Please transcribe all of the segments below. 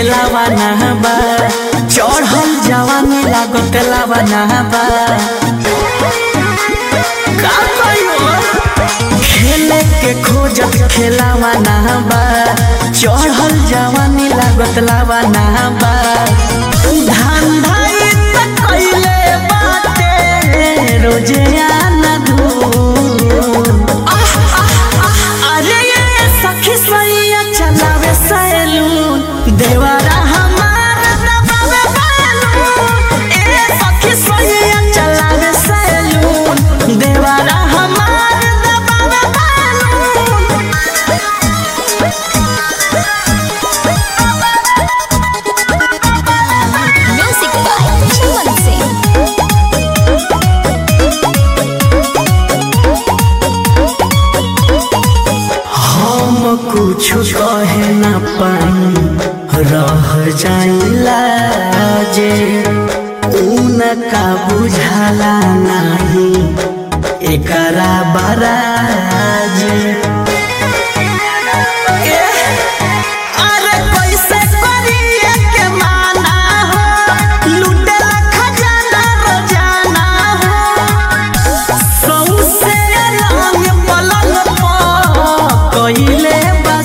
खेलावा नहबा चढ़ल जवानी लागत लावा नहबा का कहियो खेले के खोजत खेलावा नहबा चढ़ल जवानी लागत लावा नहबा धंधा इ त कइले बाटे रोजे आना धूम अरे ये सखी सैया चलावे सैलून देवारा हमार दबावे बैलून ए सखी सैया चलावे सैलून देवारा हमार दबावे balloon Music by Chaman Singh. हम कुछ कहे न पाई रह जाइला जे उनका बुझाला नाही एकरा बराज अरे कैसे करिए के माना हो लुटेला खजाना रोजाना हो सौसे रंग पलंग पर कइले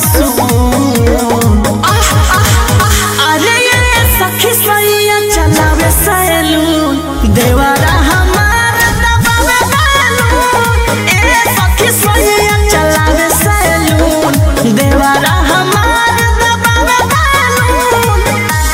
बसून अरे ये सखी सैया चलावे सैलून देवारा हमार दबावे बैलून ए सखी सैया चलावे सैलून देवारा हमार दबावे बैलून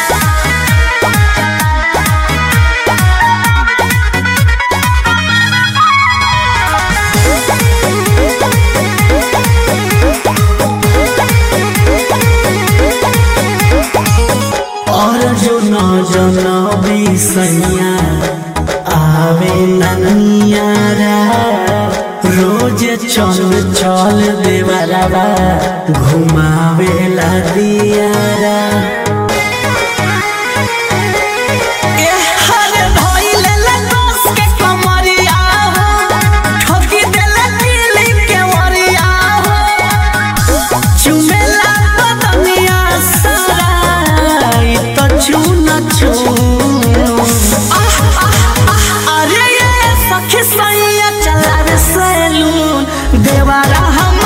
और जो न जनबी सैया आवे ननियारा रोज चल चल देवरवा घुमावेला दियारा हरे धइले लगोस के कमरिया हो ठोकी देले दिली के वरिया हो चुमेला बदनिया सारा इ त चुन चुन अरे ये सखी सैया चलावे सैलून देवारा हम